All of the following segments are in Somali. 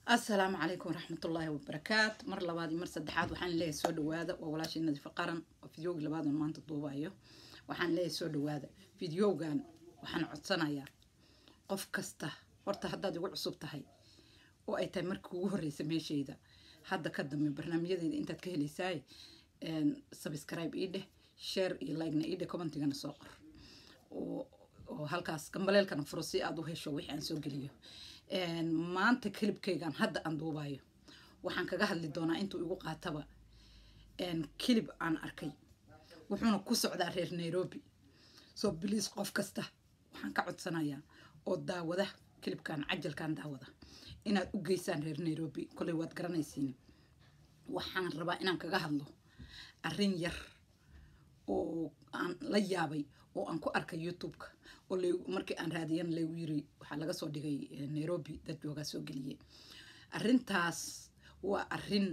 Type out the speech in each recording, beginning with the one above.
asalaamu calaykum waraxmatullaahi wabarakaat mar labaad iyo mar saddexaad waxaan leeyahay soo dhawaada waa walaashii nadiifo qaran oo fideogi labaadun maanta duubayo waxaan leeyahay soo dhawaada fideogan waxaan codsanayaa qof kasta horta haddaad igu cusub tahay oo ay tahay markii ugu horreysa meeshayda hadda ka dambe barnaamijyadeeda intaad ka helaysaay subscribe ii dheh share iyo like-na ii dheh commentigana soo qor oo halkaas gambaleelkana furo si aad u hesho wixii aan soo geliyo maanta kilibkaygan hadda aan duubayo waxaan kaga hadli doonaa intuu igu qaataba kilib aan arkay wuxuuna ku socdaa reer nairobi soo biliis qof kasta waxaan ka codsanayaa oo daawada kilibkan cajalkan daawada inaad u geysaan reer nairobi koley waad garanaysiin waxaan rabaa inaan kaga hadlo arrin yar oo aan la yaabay oo aan ku arkay youtube-ka oo markii aan raadiyan lagu yiri waxaa laga soo dhigay nairobi dad joogaa soo geliyey arrintaas waa arrin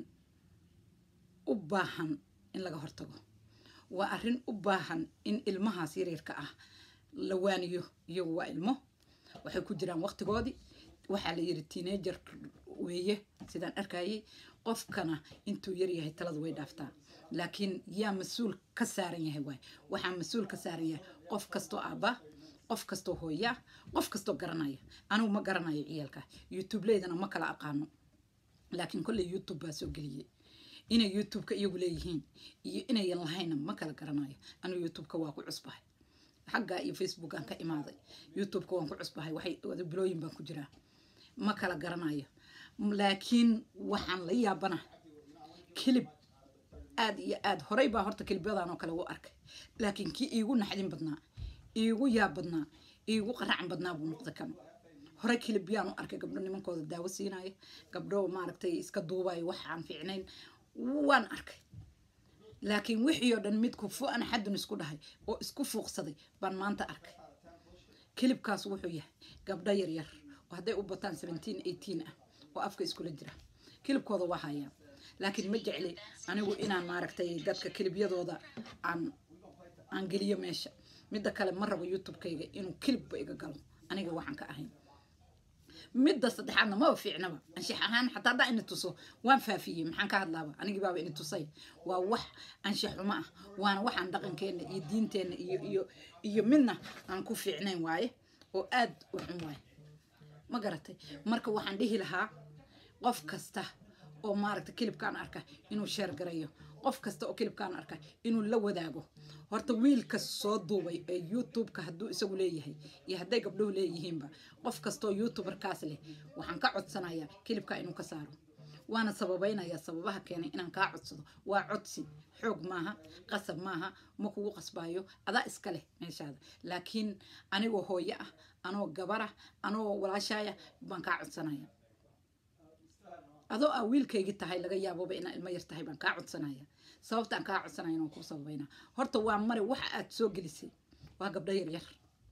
u baahan in laga hortago waa arrin u baahan in ilmahaas yaryarka ah la waaniyo iyagu waa ilmo waxay ku jiraan waqtigoodii waxaa la yiri teenager weeye sidaan arkayay qofkana intuu yaryahay taladu way dhaaftaa laakiin yaa mas-uul ka saaran yahay waay waxaa mas-uul ka saaran yahay qof kastoo aabba qof kastoo hooya qof kastoo garanaya anigu ma garanayo ciyaalka youtubeleydana ma kala aqaano laakiin kolley youtube baa soo geliyey inay youtube-ka iyagu leeyihiin iyo inayan lahaynna ma kala garanayo anigu youtube-ka waa ku cusbahay xagga iyo facebookaan ka imaaday youtube-ka waan ku cusbahay waxay bilooyin baan ku jiraa ma kala garanayo laakiin waxaan la yaabana kilib aada iyo aada horey baa horta kilibyadan oo kale u arkay laakiin kii iigu naxdin badnaa iigu yaab badnaa iigu qaracan badnaa buu noqday kan hore kilibyaan u arkay gabdho nimankooda daawo siinaya gabdho maaragtay iska duubayo wax aan fiicnayn waan arkay laakiin wixii oo dhan midku fu-an xadun isku dhahay oo isku fuuqsaday baan maanta arkay kilibkaas wuxuu yahay gabdho yaryar oo hadday u bataan seventeen eighteen ah oo afka iskula jira kilibkooda waa hayaan laakiin ma jecli anigu inaan maaragtay dadka kilibyadooda aan aan geliyo meesha midda kale ma rabo youtube-kayga inuu kilibba iga galo aniga waxaan ka ahayn midda saddexaadna maba fiicnaba anshax ahaan xataa haddaa ini tuso waan faafiyey maxaan ka hadlaaba anigii baaba ini tusay waa wax anshax xumo ah waana waxaan dhaqankeenna iyo diinteenna iyo iyo iyo midna aan ku fiicnayn waaye oo aad u xun waaye ma garatay marka waxaan dhihi lahaa qof kasta oo maaragta kilibkaan arka inuu sheer garayo qof kasta oo kilibkaan arka inuu la wadaago horta wiilka soo duubay ee youtube-ka hadduu isagu leeyahay iyo hadday gabdhuhu leeyihiinba qof kastaoo youtuberkaas leh waxaan ka codsanayaa kilibkaa inuu ka saaro waana sababaynayaa sababaha keenay inaan kaa codsado waa codsi xoog maaha qasab maaha ma kugu qasbaayo adaa iska leh meeshaada laakiin anigoo hooyo ah anoo gabarah anoo walaashaaya baan kaa codsanaya adoo aa wiilkaygii tahay laga yaaboba inaa ilmo yar tahay baan kaa codsanaya sababtaan kaa codsanaya inaan ku sababayna horta waa mare waxa aad soo gelisay waa gabdho yaryar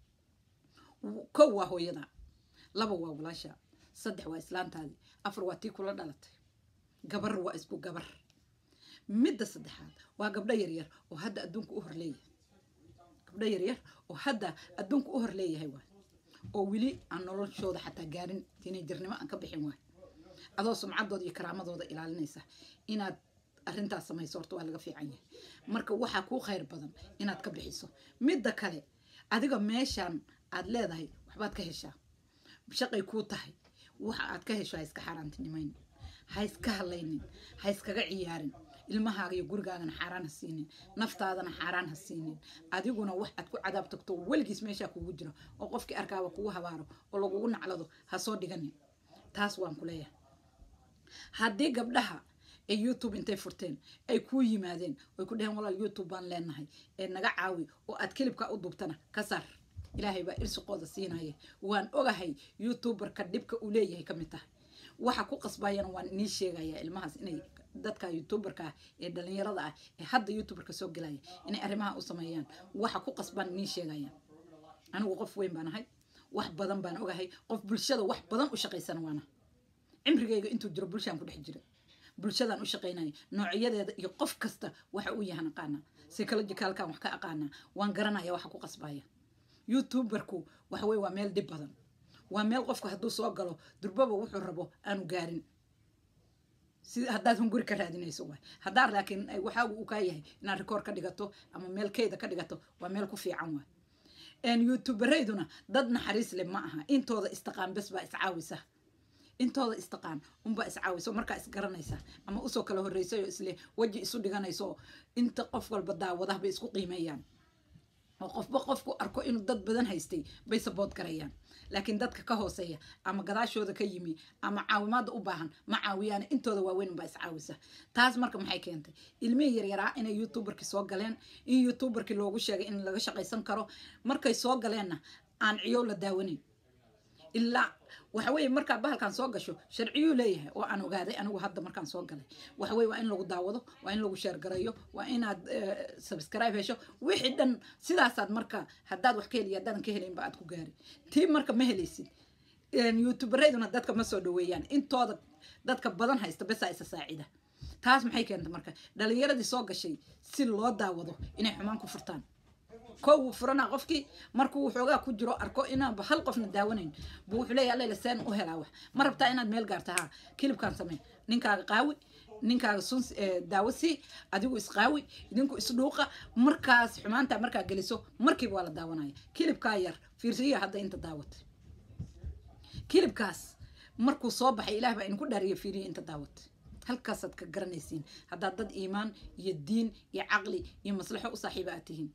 kow waa hooyada laba waa walaasha saddex waa islaantaadii afar waa tii kula dhalatay gabar waa isku gabar midda saddexaad waa gabdho yaryar oo hadda adduunka u hor leeyahay gabdho yaryar oo hadda adduunka u hor leeyahay waay oo weli aan noloshooda xataa gaarin tiinajirnimo aan ka bixin waay adoo sumcaddooda iyo karaamadooda ilaalinaysa inaad arrintaas samayso horta waa laga fiican yahay marka waxaa kuu khayr badan inaad ka bixiso midda kale adiga meeshaan aad leedahay waxbaad ka heshaa shaqay kuu tahay waxa aad ka hesho ha iska xaaraantinimayn ha iska hadlaynin ha iskaga ciyaarin ilmahaaga iyo gurigaagana xaaraan ha siinin naftaadana xaaraan ha siinin adiguna wax aad ku cadaab tagto weligiis meeshaa kugu jiro oo qofkii arkaaba kugu habaaro oo lagugu naclado ha soo dhiganin taas waan ku leeyahay haddii gabdhaha ee youtube intay furteen ay kuu yimaadeen oy ku dheheen walaal youtube baan leenahay ee naga caawi oo aad kilibka u duubtana ka saar ilaahay baa irsiqooda siinaya waan ogahay youtuberka dhibka uu leeyahay ka mid tahay waxa ku qasbayana waan inii sheegaya ilmahaas inay dadka youtuberka ah ee dhalinyarada ah ee hadda youtuberka soo gelaya inay arrimaha u sameeyaan waxa ku qasbaan inii sheegaya anigu qof weyn baan ahay wax badan baan ogahay qof bulshada wax badan u shaqaysana waana cimrigayga intuu jiro bulshaan ku dhex jira bulshadaan u shaqaynaya noocyadeeda iyo qof kasta waxa uu yahan aqaanaa psychologicalkan wax ka aqaanaa waan garanaya waxa ku qasbaya youtuberku waxa weye waa meel dhib badan waa meel qofku hadduu soo galo durbaba wuxuu rabo aanu gaarin si haddaad hunguri ka raadinayso waay haddaa laakiin waxaagu uu kaa yahay inaad rikoor ka dhigato ama meel keyda ka dhigato waa meel ku fiican waay youtubereyduna dad naxariis leh ma aha intooda istaqaan bes baa iscaawisa intooda istaqaan unbaa iscaawiso markaa isgaranaysa ama usoo kala horreysay oo isle weji isu dhiganayso inta qof walba daawadaha bay isku qiimeeyaan oo qofba qofku arko inuu dad badan haystay bay sabood garayaan laakiin dadka ka hooseeya ama gadaashooda ka yimi ama caawimaada u baahan ma caawiyaan intooda waaweyn baa iscaawisa taas marka maxay keentay ilmihii yaryaraa inay youtuberkii soo galeen in youtuberkii loogu sheegay in laga shaqaysan karo markay soo galeenna aan ciyow la daawanayn ilaa waxaweye markaa bahalkan soo gasho sharciyuu leeyahay oo aan ogaaday anigu hadda markaan soo galay waxaweye waa in lagu daawado waa in lagu sheergarayo waa inaad subscribe hesho wixii dhan sidaasaad marka haddaad wax ka heliya haddaadan ka helaynba aad ku gaari tii marka ma helaysid youtubereyduna dadka ma soo dhaweeyaan intooda dadka badan haysta besaa isa saacida taas maxay keentay marka dhalinyaradii soo gashay si loo daawado inay xumaan ku furtaan kow wuu furanaa qofkii markuu waxoogaa ku jiro arko inaanba hal qofna daawanayn buu wuxuu leeyahay allayla seen u helaa wax ma rabtaa inaad meel gaarta haa kilibkaan samey ninkaaga qaawi ninkaaga sun daawo sii adigu isqaawi idinku isdhuuqa markaas xumaantaa markaa geliso markiiba waa la daawanaya kilibkaa yar fiirsiya hadda inta daawatay kilibkaas markuu soo baxay ilaah baa idinku dhaariya fiiriya inta daawatay halkaasaad ka garanaysiin haddaad dad iimaan iyo diin iyo caqli iyo maslaxo u saaxiiba aad tihiin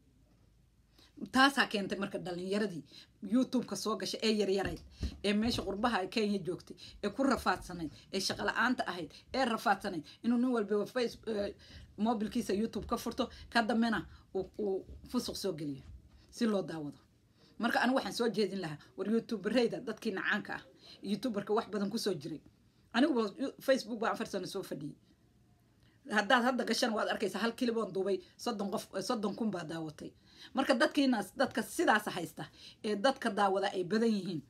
taasaa keentay marka dhalinyaradii youtubeka soo gashay ee yaryarayd ee meesha qurbaha kenya joogtay ee ku rafaadsanayd ee shaqala-aanta ahayd ee rafaadsanayd inuu nin walba face mobilkiisa youtube ka furto ka dambena uu fusuq soo geliyo si loo daawado marka anigu waxaan soo jeedin lahaa war youtubereyda dadkii nacaanka ah youtuberka wax badan kusoo jiray aniguba facebook baa afar sano soo fadhiyey haddaad hadda gashan waad arkaysaa hal kiliboon duubay soddon qof soddon kun baa daawatay marka dadkiinaas dadka sidaas haysta ee dadka daawada ay badan yihiin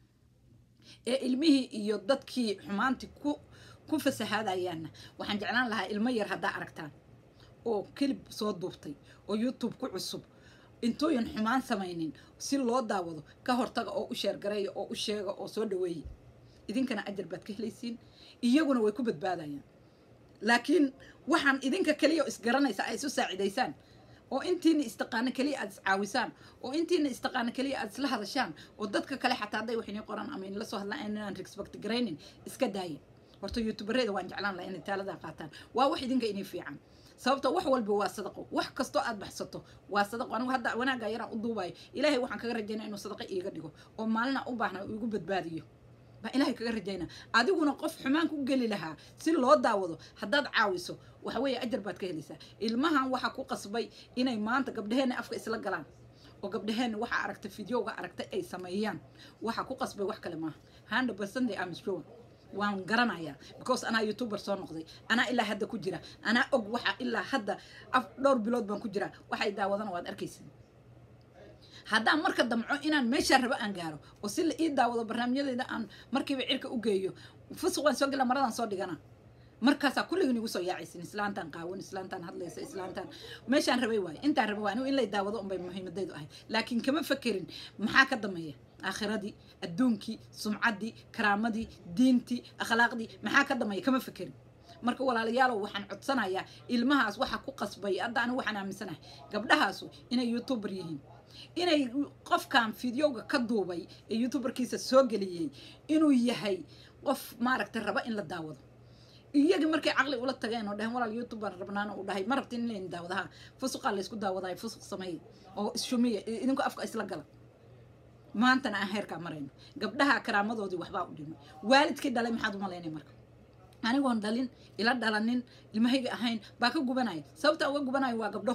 ee ilmihii iyo dadkii xumaantii ku ku fasahaadayaanna waxaan jeclaan lahaa ilmo yar haddaa aragtaan oo kilib soo duubtay oo youtube ku cusub intuuyan xumaan samaynin si loo daawado ka hortaga oo u sheergareeya oo u sheega oo soo dhaweeya idinkana ajar baad ka helaysiin iyaguna way ku badbaadayaan laakiin waxaan idinka keliya isgaranaysa ay isu saacidaysaan oo intiina istaqaano keliya aad iscaawisaan oo intiina istaqaano keliya aad isla hadashaan oo dadka kale xataa hadday wax inii qoraan ama inla soo hadlaan inaan respect garaynin iska daaya horta youtubereda waan jeclaan lahaa inay taaladaa qaataan waa wax idinka inii fiican sababta wax walba waa sadaqo wax kastoo aad baxsato waa sadaqo anigu hadda wanaagga yaraan u duubayo ilaahay waxaan kaga rajaynaa inuu sadaqa iiga dhigo oo maalina u baahna uu igu badbaadiyo baa ilaahay kaga rajayna adiguna qof xumaan ku geli lahaa si loo daawado haddaad caawiso waxa weeye ajar baad ka helaysaa ilmahan waxaa ku qasbay inay maanta gabdhaheenna afka isla galaan oo gabdhaheenna waxa aragta fideoga aragtay ay sameeyaan waxa ku qasbay wax kale maaha hundred percent am sure waan garanayaa because anaa youtuber soo noqday anaa ilaa hadda ku jira anaa og waxa ilaa hadda af dhowr bilood baan ku jiraa waxay daawadana waad arkaysa haddaan marka damco inaan meeshaa rabo aan gaaro oo si la ii daawado barnaamijyadeeda aan markiiba cirka u geeyo fusuq waan soo gela maradaan soo dhigana markaasaa kulligin igu soo yaacaysin islaantaan qaawan islaantaan hadlaysa islaantaan meeshaan rabay waaye intaan rabay waa anigu in lay daawado unbay muhiimadaydu ahayd laakiin kama fakerin maxaa ka dambeeya aakhiradii adduunkii sumcaddii karaamadii diintii akhlaaqdii maxaa ka dambeeya kama fakerin marka walaalayaalow waxaan codsanayaa ilmahaas waxa ku qasbay hadda anigu waxaan aaminsanahay gabdhahaasu inay youtuber yihiin inay qofkan fideoga ka duubay ee youtuberkiisa soo geliyey inuu yahay qof maaragtay raba in la daawado iyagii markay caqli ula tageen oo dhaheen walaal youtube baan rabnaana uu dhahay ma rabtin in layn daawadaha fusuqaa laysku daawadahay fusuq sameeya oo ishumiya idinku afka isla gala maantana aan heerkaa marayno gabdhaha karaamadoodii waxbaa u dhimay waalidkii dhalay maxaad u malaynay marka anigoon dhalin ila dhalanin ilmahayga ahayn baa ka gubanaya sababta uga gubanayo waa gabdho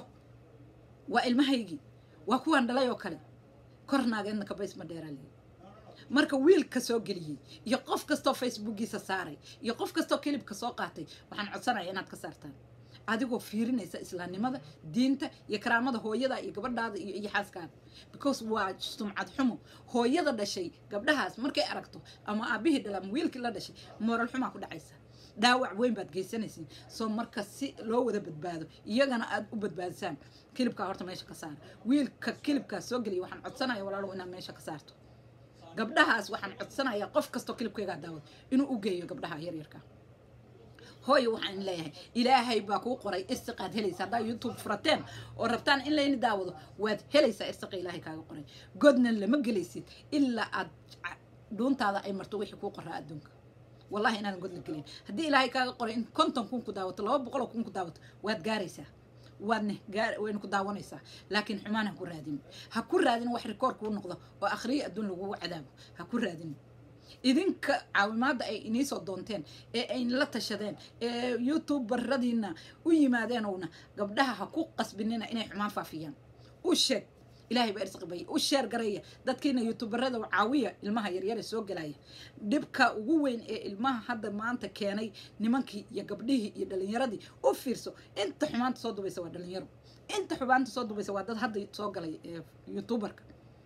waa ilmahaygii waa kuwaan dhalay oo kale kor naageedna kabays ma dheeraaliya marka wiilka soo geliyey iyo qof kastoo facebookiisa saaray iyo qof kastoo kilibka soo qaatay waxaan codsanaya inaad ka saartaan adigoo fiirinaysa islaamnimada diinta iyo karaamada hooyada iyo gabadhaada iyo iyo xaaskaada because waa sumcad xumo hooyada dhashay gabdhahaas markay aragto ama aabihii dhala ama wiilkii la dhashay mooral xumaa ku dhacaysa dhaawac weyn baad geysanaysiin soo marka si loo wada badbaado iyagana aad u badbaadisaan kilibkaa horta meesha ka saara wiilka kilibkaa soo geliya waxaan codsanaya walaalow inaad meesha ka saarto gabdhahaas waxaan codsanayaa qof kastoo kilibkaygaa daawada inuu u geeyo gabdhaha yaryarka hooyo waxaan leeyahay ilaahay baa kuu qoray irsiqaad helaysa haddaa youtube furateen oo rabtaan in layni daawado waad helaysaa irsiqa ilaahay kaaga qoray godna lama gelaysid ilaa aad dhuuntaada ay marto wixii kuu qoraa adduunka wallahi inaadan god la gelin haddii ilaahay kaaga qoray in konton kun ku daawato laba boqoloo kun ku daawato waad gaaraysaa waadne gaar wayna ku daawanaysaa laakiin xumaan ha ku raadin ha ku raadin wax rikoor kuu noqdo oo akhriyo adduun lagugu cadaabo ha ku raadin idinka caawimaadda ay iniisoo doonteen ee ay la tashadeen ee youtube baradiina u yimaadeenowna gabdhaha ha ku qasbinina inay xumaan faafiyaan u sheeg ilaahay baa irsiqi baya u sheer garaya dadkiina youtuberada caawiya ilmaha yaryare soo gelaya dhibka ugu weyn ee ilmaha hadda maanta keenay nimankii iyo gabdhihii iyo dhalinyaradii u fiirso inta xumaanta soo dubaysa waa dhalinyaro inta xumaanta soo dubaysa waa dad hadda soo galay youtuberka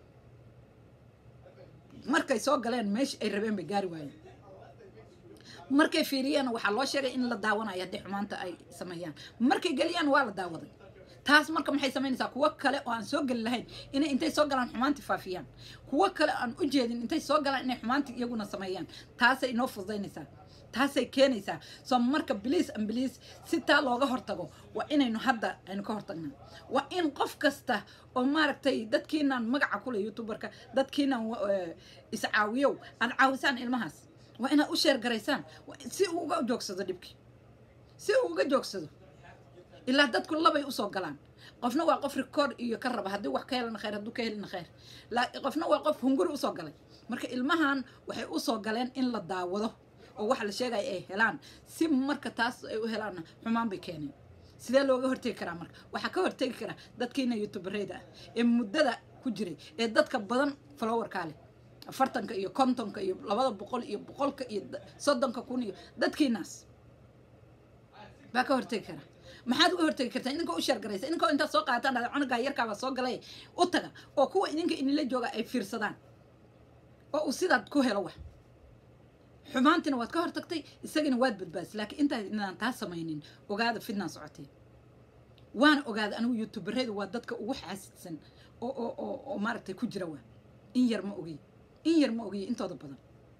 markay soo galeen meesha ay rabeen bay gaari waayeen markay fiiriyeen waxaa loo sheegay in la daawanayo haddii xumaanta ay sameeyaan markay geliyaan waa la daawaday taas marka maxay samaynaysaa kuwo kale oo aan soo geli lahayn inay intay soo galaan xumaantii faafiyaan kuwo kale aan u jeedin intay soo galaan inay xumaantii iyaguna sameeyaan taasay inoo fududaynaysaa taasay keenaysaa soo marka biliis an biliis si taa looga hortago waa inaynu hadda aynu ka hortagnaa waa in qof kasta oo maaragtay dadkiinaan magaca kule youtuberka dadkiinaan iscaawiyow aad caawisaan ilmahaas waa inaad u sheergaraysaan si uu uga joogsado dhibkii si uu uga joogsado ilaa dadku labay usoo galaan qofna waa qof rikoord iyo ka raba haddii wax ka helana khayr hadduu ka helina khayr qofna waa qof hunguri usoo galay marka ilmahan waxay usoo galeen in la daawado oo waxa la sheegaya ay helaan si marka taas ay u helaanna xumaan bay keeneen sidee looga hortegi karaa marka waxaa ka hortegi karaa dadkiina youtubereyda ah ee muddada ku jiray ee dadka badan followerkaa leh afartanka iyo kontonka iyo labada boqol iyo boqolka iyo soddonka kun iyo dadkiinaas baa ka hortegi karaa maxaad uga hortegi kartaa idinka u sheergaraysa idinkoo intaad soo qaadataan dhada cunugaa yarkaabaa soo galay u taga oo kuwa idinka inila jooga ay fiirsadaan oo uu sidaad ku helo wax xumaantina waad ka hortagtay isagana waad badbaadisay laakiin intaa inaan taa samaynin ogaada fidnaan socotee waana ogaada anigu youtuberadu waa dadka ugu xaasidsan oo oo oo oo maaragtay ku jira waa in yar ma ogiy in yar ma ogiy intooda badan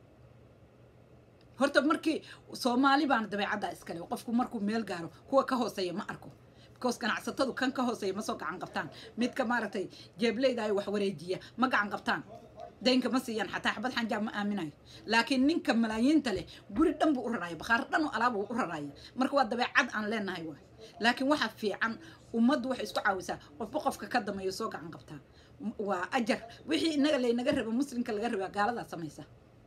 horta markii soomaali baana dabeecaddaa iskale qofku markuu meel gaaro kuwa ka hooseeya ma arko because ganacsatadu kan ka hooseeya ma soo gacan qabtaan midka maaragtay jeebleyda ay wax wareejiya ma gacan qabtaan daynka ma siiyaan xataa xabad xanjaa ma aaminayo laakiin ninka malaayiinta leh guri dhan buu u raraya bakhaar dhan oo alaab uu u raraya marka waa dabeecad aan leenahay waay laakiin waxa fiican ummaddu waxay isku caawisaa qofba qofka ka dameeyo soo gacan qabtaa waa ajar wixii inaga laynaga raba muslimka laga rabaa gaaladaa samaysa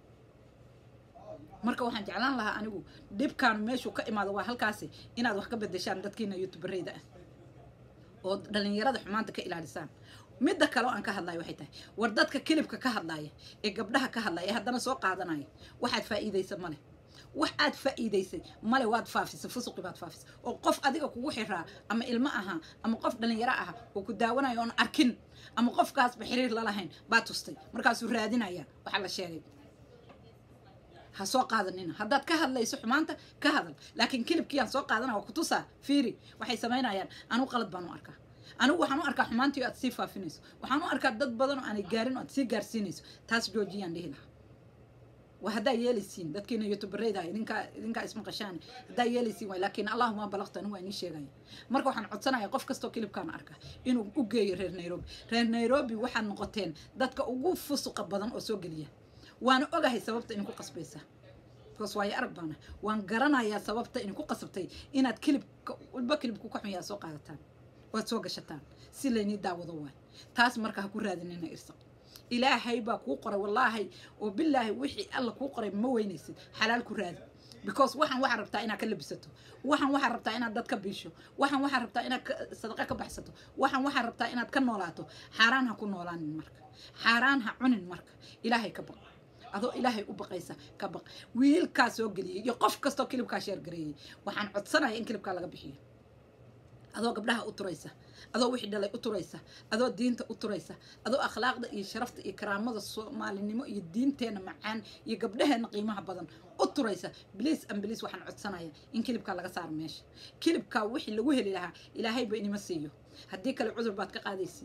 marka waxaan jeclaan lahaa anigu dhibkaan meeshuu ka imaado waa halkaasi inaad wax ka bedeshaan dadkiina youtubereyda ah oo dhalinyarada xumaanta ka ilaalisaan midda kale oo aan ka hadlayo waxay tahay war dadka kilibka ka hadlaaya ee gabdhaha ka hadlaya ee haddana soo qaadanaya waxaad faa'iidaysa male wax aad faa'iidaysay male waad faafisay fusuqi baad faafisay oo qof adiga kugu xiraa ama ilmo ahaa ama qof dhalinyaro aha oo ku daawanayo oon arkin ama qofkaasba xiriir lalahayn baa tustay markaasuu raadinaya waxaa la sheegay ha soo qaadanina haddaad ka hadlayso xumaanta ka hadal laakiin kilibkiiyaan soo qaadana waa kutusaa fiiri waxay samaynayaan anigu qalad baan u arkaa anigu waxaan u arkaa xumaantii aad sii faafinayso waxaan u arkaa dad badan oo aanay gaarin oo aad sii gaarsiinayso taas joojiyaan dhihi lahaa waa haddaa yeelaysiin dadkiina youtubereyda idinkaa idinkaa ismaqashaan haddaa yeelaysiin waay laakiin allahuma balaqtu anigu waa inii sheegaya marka waxaan codsanaya qof kastoo kilibkaan arka inuu u geeyo reer nairobi reer nairobi waxaad noqoteen dadka ugu fusuqa badan oo soo geliya waana ogahay sababta idinku qasbaysa because waayo arag baana waan garanayaa sababta idinku qasabtay inaad kilibka walba kilibku ka xunyaa soo qaadataan waad soo gashataan si laynii daawado waay taas marka ha ku raadinina irsaq ilaahay baa kuu qoray wallaahi oo bilaahi wixii alla kuu qoray ma weynaysid xalaal ku raadi because waxaan waxaa rabtaa inaad ka labisato waxaan waxaa rabtaa inaad dad ka biisho waxaan waxaa rabtaa inaad sadaqa ka baxsato waxaan waxaa rabtaa inaad ka noolaato xaaraan ha ku noolaanin marka xaaraan ha cunin marka ilaahay ka baq adoo ilaahay u baqaysa ka baq wiilkaa soo geliyey iyo qof kastoo kilibkaa sheergareeyey waxaan codsanaya in kilibkaa laga bixiyo adoo gabdhaha u turaysa adoo wixii dhalay u turaysa adoo diinta u turaysa adoo akhlaaqda iyo sharafta iyo karaamada soomaalinimo iyo diinteena macaan iyo gabdhaheena qiimaha badan u turaysa bliis an bliis waxaan codsanaya in kilibkaa laga saaro meesha kilibkaa wixii lagu heli lahaa ilaahayba inima siiyo haddii kale cudur baad ka qaadaysiin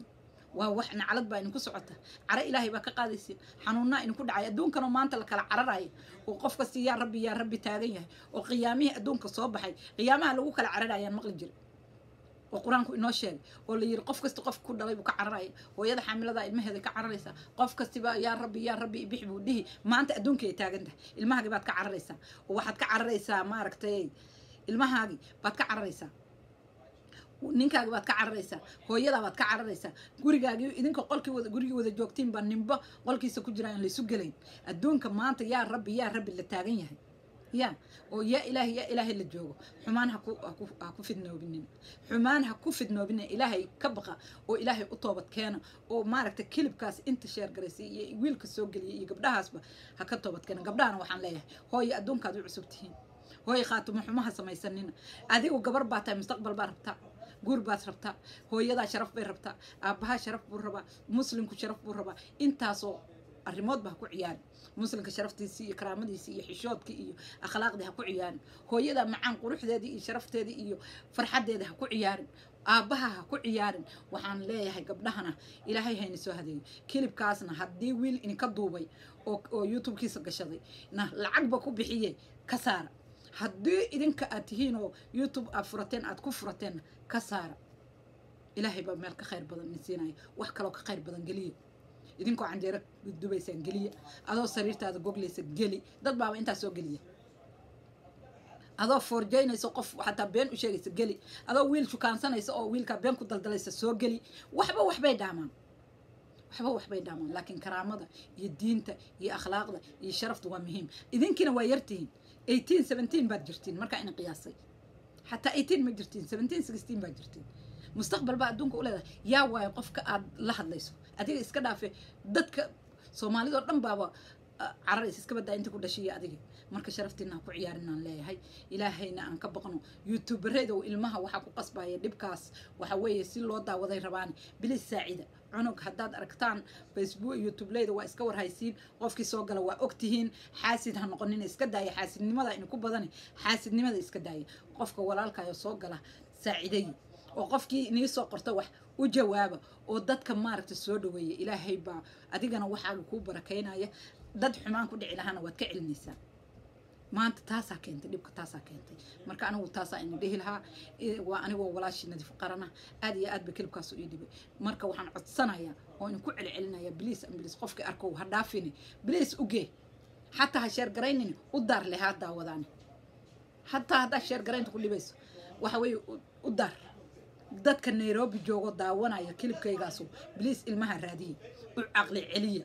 waa wax naclad baa idinku socota cara ilaahay baa ka qaadaysiin xanuunnaa idinku dhacay adduunkanoo maanta la kala cararaya oo qof kasti yaa rabbi yaa rabbi taagan yahay oo qiyaamihii adduunka soo baxay qiyaamaha lagu kala cararayaan maqli jira oo qur-aanku inoo sheegay oo la yiri qof kasta qof ku dhalay buu ka cararaya hooyada xaamilada ilmaheeda ka cararaysaa qof kastiba yaa rabbi yaa rabbi ibix buu dhihi maanta adduunka ay taagan tahay ilmahaagii baad ka cararaysaa oo waxaad ka cararaysaa maaragtay ilmahaagii baad ka cararaysaa ninkaagi baad ka cararaysaa hooyadaa baad ka cararaysaa gurigaagii idinka qolkii wada gurigii wada joogtiin baa nimba qolkiisa ku jiraan laysu gelayn adduunka maanta yaa rabbi yaa rabbi la taagan yahay ya oo yaa ilaahay yaa ilaahay la joogo xumaan ha ku ha ku ha ku fidnoobinin xumaan ha ku fidnoobinin ilaahay ka baqa oo ilaahay u toobad keena oo maaragta kilibkaas inta sheergaraysay iyo wiilka soo geliyay iyo gabdhahaasba ha ka toobad keena gabdhahana waxaan leeyahay hooyo adduunkaad u cusub tihiin hooyo khaatumo xumaha samaysanina adigu gabar baa tahay mustaqbal baa rabtaa guur baad rabtaa hooyadaa sharaf bay rabtaa aabbahaa sharaf buu rabaa muslimku sharaf buu rabaa intaasoo arrimoodba ha ku ciyaarin muslimka sharaftiisii iyo karaamadiisii iyo xishoodkii iyo akhlaaqdii ha ku ciyaarin hooyada macaan quruxdeedii iyo sharafteedii iyo farxaddeeda ha ku ciyaarin aabbaha ha ku ciyaarin waxaan leeyahay gabdhahana ilaahay hayna soo hadeeyo kilibkaasna haddii wiil idinka duubay oo oo youtubekiisa gashaday na lacagba ku bixiye ka saara haddii idinka aad tihiin oo youtube aad furateen aad ku furateenna ka saara ilaahay baa meel ka khayr badan idin siinaya wax kaloo ka khayr badan geliya idinkoo canjeero dubaysaan geliya adoo sariirtaada goglaysa geli dad baaba intaas soo geliya adoo foorjaynaysa qof xataa been u sheegaysa geli adoo wiil shukaansanaysa oo wiilkaa been ku daldalaysa soo geli waxba waxbay dhaamaan waxba waxbay dhaamaan laakiin karaamada iyo diinta iyo akhlaaqda iyo sharafta waa muhiim idinkiina waa yartihiin eighteen seventeen baad jirtiin markaa ina qiyaasay xataa eighteen ma jirtiin seventeen sixteen baad jirtiin mustaqbal baa adduunka u leedahay yaa waayo qofka aad la hadlayso adiga iska dhaafe dadka soomaalidoo dhan baaba cararaysa iska badaa inta ku dhashiya adiga marka sharaftiina ha ku ciyaarinaan leeyahay ilaahayna aan ka baqno youtubereedow ilmaha waxaa ku qasbaya dhibkaas waxa weeye si loo daawaday rabaan bilis saacida cunug haddaad aragtaan facebook youtubeleyda waa iska warhaysiin qofkii soo gala waa ogtihiin xaasid ha noqonina iska daaya xaasidnimada idinku badani xaasidnimada iska daaya qofka walaalkayo soo gala saaciday oo qofkii inii soo qorta wax u jawaaba oo dadka maaragta soo dhaweeya ilaahay baa adigana waxaaga kuu barakaynaya dad xumaan ku dhici lahaana waad ka celinaysaa maanta taasaa keentay dhibka taasaa keentay marka anigu taasaa ina dhihi lahaa waa anigoo walaashii nadiif qarana aad iyo aad ba kelibkaas ii dhibay marka waxaan codsanayaa oo idinku celcelinaya bliis ambilis qofkii arkow ha dhaafini bliis ugee xataa ha sheergaraynin u daar leh ha daawadaani hataa haddaa sheergaraynta ku dhibayso waxa weeye u daar dadka nairobi joogo daawanaya kilibkaygaasu bliis ilmaha raadiya u caqli celiya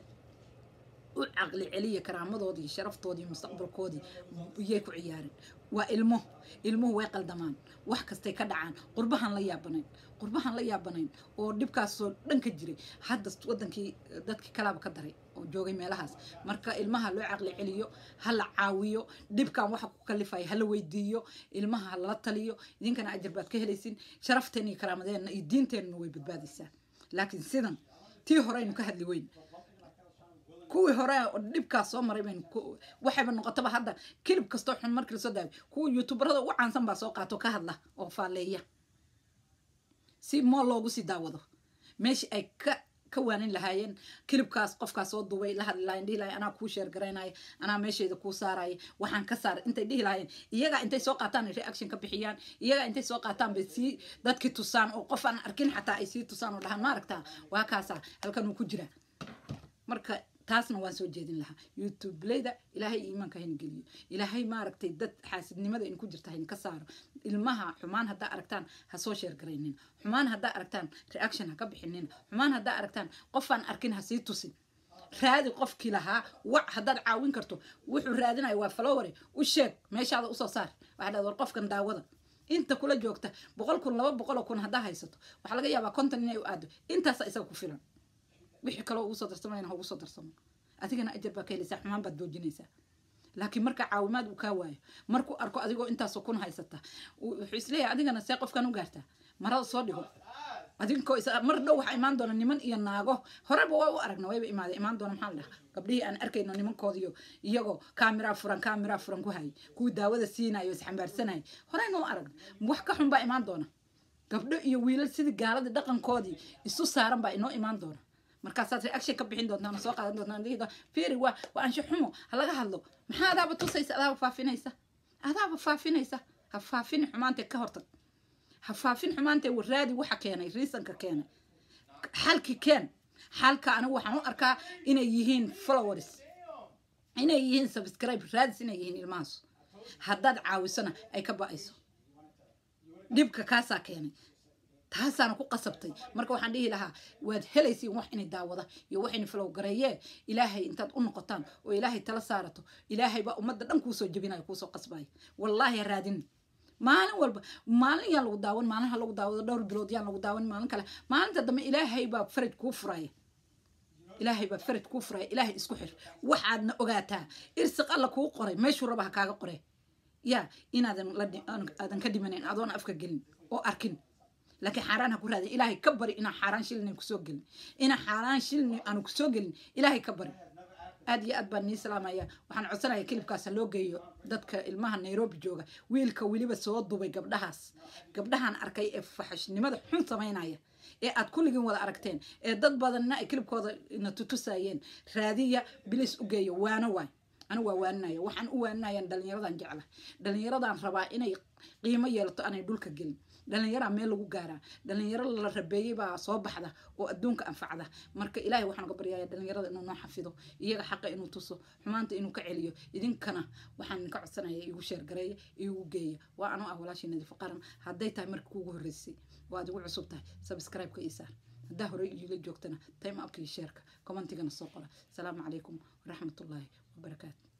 u caqli celiya karaamadoodii sharaftoodii mustaqbalkoodii iyay ku ciyaareen waa ilmo ilmuhu way qaldamaan wax kastay ka dhacaan qurbahan la yaabanayn qurbahan la yaabanayn oo dhibkaasoo dhan ka jiray hadda wadankii dadkii kalaaba ka daray oo joogay meelahaas marka ilmaha loo caqli celiyo ha la caawiyo dhibkan waxa ku kalifaya hala weydiiyo ilmaha ha lala taliyo idinkana ajar baad ka helaysin sharafteena iyo karaamadeenna iyo diinteenna way badbaadaysaa laakiin sidan tii horeynu ka hadli weyn kuwii hore dhibkaas soo maray baynu waxayba noqotaba hadda kilib kastoo xun markii lasoo daaway kuwa youtuberada ugu caansan baa soo qaato ka hadla oo faaleeya si moo loogu sii daawado meeshii ay ka ka waanin lahaayeen kilibkaas qofkaas soo duubay la hadli lahayen dhihi lahayen anaa kuu sheer garaynaya anaa meeshayda kuu saaraya waxaan ka saar intay dhihi lahayen iyagaa intay soo qaataan ay reaction ka bixiyaan iyagaa intay soo qaataan bay sii dadkii tusaan oo qof aan arkin xataa ay sii tusaan oo dhahaan ma aragtaa waa kaasaa halkan uu ku jira marka taasna waan soo jeedin lahaa youtubeleyda ilaahay iimaanka hayna geliyo ilaahay maaragtay dad xaasidnimada in ku jirta hayna ka saaro ilmaha xumaan haddaa aragtaan ha soo sheergaraynin xumaan haddaa aragtaan reaction ha ka bixinin xumaan haddaa aragtaan qofaan arkin ha sii tusin raadi qofkii lahaa wac haddaad caawin karto wuxuu raadinaya waa falowere u sheeg meeshaada usoo saar waxaa dhahda war qofkan daawada inta kula joogta boqol kun laba boqoloo kun haddaa haysato waxaa laga yaabaa konton inay u aado intaasa isaga ku filan wixii kaloo ugu soo darsamayna ha ugu soo darsamo adigana ajar baa ka helaysaa xumaan baad joojinaysaa laakiin marka caawimaad uu kaa waayo markuu arko adigoo intaasoo kun haysata wuxuu isleeyahay adigana see qofkan u gaartaa marada soo dhigo adinkoo mar dhow waxaa imaan doona niman iyo naago horeba waa u aragna wayba imaada imaan doona maxaa la dhaha gabdhihii aan arkayno nimankoodiyo iyagoo kaamiraa furan kaamiraa furan ku hayay kuwii daawada siinayo isxambaarsanayay horeyna u aragna wax ka xun baa imaan doona gabdho iyo wiilal sidii gaaladii dhaqankoodii isu saaran baa inoo imaan doona markaasaad reaction ka bixin doontaan soo qaadan doontaan dhihi doontaan fiiri waa waa ansho xumo ha laga hadlo maxaa adaaba tusaysa adaaba faafinaysa adaaba faafinaysa ha faafin xumaantee ka hortag ha faafin xumaantee waraadi waxa keenay riisanka keenay xalki keen xalka anigu waxaan u arkaa inay yihiin followers inay yihiin subscribe raadis inay yihiin ilmahaas haddaad caawisona ay ka ba-ayso dhibka kaasaa keenay taasaana ku qasabtay marka waxaan dhihi lahaa waad helaysiin wax inay daawada iyo wax inay flow gareeyee ilaahay intaad u noqotaan oo ilaahay tala saarato ilaahay baa ummadda dhan kuusoo jebinayo kuusoo qasbayo wallaahi ha raadin maalin walba maalin yaan lagu daawan maalin ha lagu daawado dhowr bilood yaan lagu daawan maalin kale maalinta dambe ilaahay baa faraj kuu furaya ilaahay baa faraj kuu furaya ilaahay isku xir waxaadna ogaataa irsiq alla kuu qoray meeshuu raba ha kaaga qore yaa inaadan la aadan ka dhimanayn adoon afka gelin oo arkin laakiin xaaraan ha ku raadin ilaahay ka bari inaan xaaraan shilin kusoo gelin inaan xaaraan shilin aanu kusoo gelin ilaahay ka bari aad iyo aad baan nii salaamaya waxaan codsanaya kilibkaas ha loo geeyo dadka ilmaha nairobi jooga wiilka weliba soo dubay gabdhahaas gabdhahan arkay ee faxashnimada xun samaynaya ee aad kulligiin wada aragteen ee dad badanna ay kilibkooda na tutusayeen raadiya bilis u geeyo waano waay anigu waa waaninaya waxaan u waaninayaan dhalinyaradan jecla dhalinyaradan rabaa inay qiimo yeelato aanay dhulka gelin dhalinyaraa meel lagu gaaraa dhalinyaro la rabeeyey baa soo baxda oo adduunka anfacda marka ilaahay waxaan uga baryaya dhalinyarada inuu noo xafido iyaga xaqa inuu tuso xumaanta inuu ka celiyo idinkana waxaan idinka codsanaya igu sheergareeya igu geeya waa anoo ah walaashii nadiifo qaran hadday tahay markii kuugu horreysay waad igu cusub tahay subscribe-ka ii saar haddaa hore iila joogtana time upka iyo sheerka commentigana soo qora asalaamu calaykum waraxmatullaahi wabarakaatu